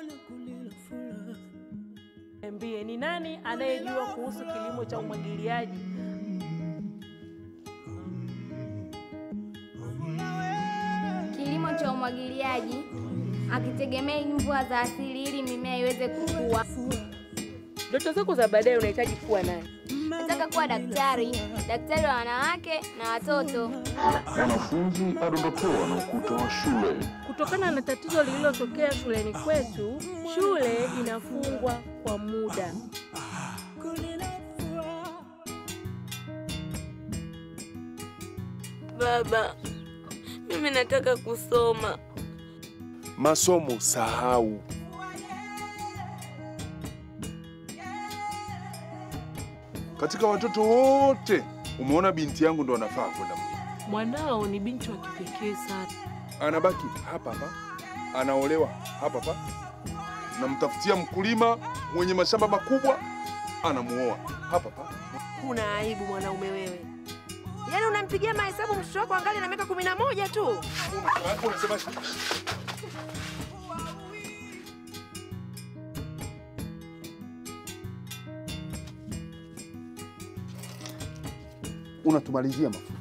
Niambie, ni nani anayejua kuhusu kilimo cha umwagiliaji? Kilimo cha umwagiliaji akitegemea mvua za asili ili mimea iweze kukua. Ndoto zako za baadaye unahitaji kuwa nani? Nataka kuwa daktari, daktari wa wanawake na watoto. Mwanafunzi adondokewa na ukuta wa shule. Kutokana na tatizo lililotokea shuleni kwetu, shule inafungwa kwa muda. Baba, mimi nataka kusoma. Masomo sahau. Katika watoto wote umeona binti yangu ndo anafaa kwenda mjini. Mwanao ni binti wa kipekee sana. Anabaki hapa hapa, anaolewa hapa hapa, namtafutia mkulima mwenye mashamba makubwa, anamuoa hapa hapa. Kuna aibu mwanaume wewe, yaani unampigia mahesabu mtoto wako angali na miaka kumi na moja tu. Unasema unatumalizia mafuta